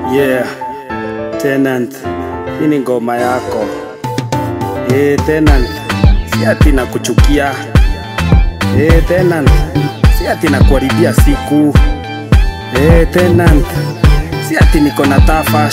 Yeah, Tenant, hii ni ngoma yako. Eh, Tenant, si ati nakuchukia. Eh, Tenant, si ati nakuharibia siku. Eh, Tenant, si ati niko na tafash.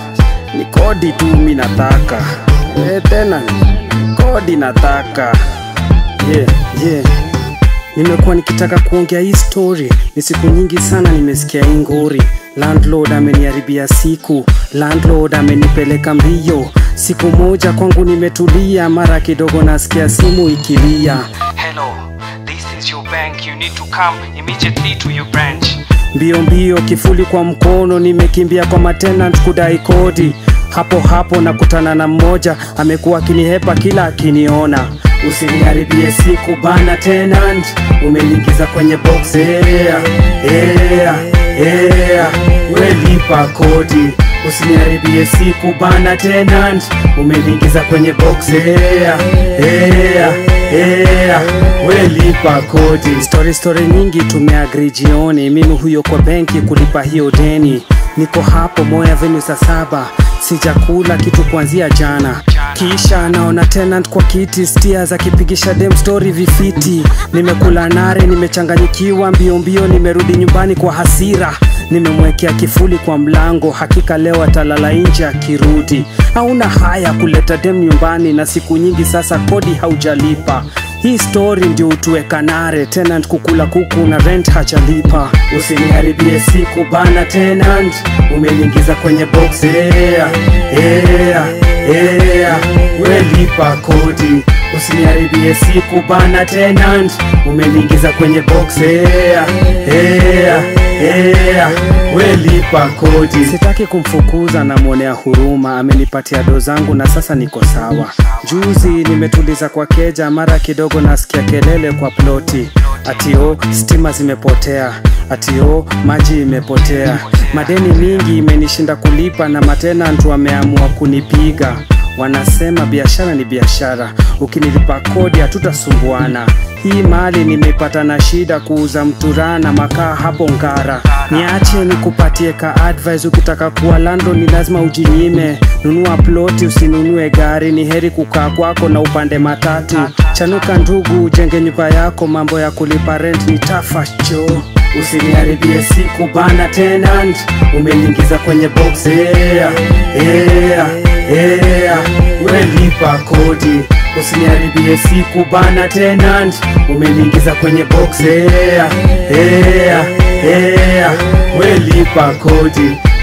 Ni kodi tu mi nataka. Eh, Tenant, kodi nataka. Yeah, yeah. Nimekuwa nikitaka kuongea hii story, ni siku nyingi sana nimesikia hii ngori. Landlord ameniharibia siku, landlord amenipeleka mbio. Siku moja kwangu nimetulia, mara kidogo nasikia simu ikilia. Hello, this is your bank. You need to come immediately to your branch. Mbio mbio, kifuli kwa mkono, nimekimbia kwa matenant kudai kodi. Hapo hapo nakutana na mmoja, amekuwa akinihepa kila akiniona. Usiniharibie siku bana tenant, umeniingiza kwenye box yeah, yeah, yeah. We lipa kodi, usiniharibie siku bana tenant, umeniingiza kwenye box yeah, yeah, yeah. We lipa kodi. Story story nyingi tumeagri jioni, mimi huyo kwa benki kulipa hiyo deni. Niko hapo Moi Avenue saa saba, sijakula kitu kuanzia jana. Kisha naona tenant kwa kiti stia akipigisha dem story vifiti. Nimekula nare, nimechanganyikiwa mbio mbio, nimerudi nyumbani kwa hasira. Nimemwekea kifuli kwa mlango, hakika leo atalala nje akirudi. Hauna haya kuleta dem nyumbani, na siku nyingi sasa kodi haujalipa. Hii story ndio utuweka nare, tenant kukula kuku na rent hajalipa. Usiniharibie siku bana tenant, umeniingiza kwenye box yeah, yeah, yeah. We lipa kodi, usiniharibie siku bana tenant, umeniingiza kwenye box yeah, yeah, yeah. We lipa kodi. Sitaki kumfukuza, namwonea huruma, amenipatia do zangu na sasa niko sawa. Juzi nimetuliza kwa keja, mara kidogo nasikia kelele kwa ploti, atio stima zimepotea, atio maji imepotea, madeni mingi imenishinda kulipa, na matenant wameamua kunipiga. Wanasema biashara ni biashara, ukinilipa kodi hatutasumbuana. Hii mali nimeipata na shida kuuza mturaa na makaa hapo Ngara. Niache nikupatie ka advice, ukitaka kuwa landlord ni lazima ujinyime. Nunua ploti, usinunue gari. Ni heri kukaa kwako na upande matatu. Chanuka ndugu, ujenge nyumba yako. Mambo ya kulipa rent ni tafacho. Usiniharibie siku bana tenant, umeniingiza kwenye box yeah, yeah, yeah. We lipa kodi, usiniharibie siku bana tenant, umeniingiza kwenye box yeah, yeah, yeah. We lipa kodi,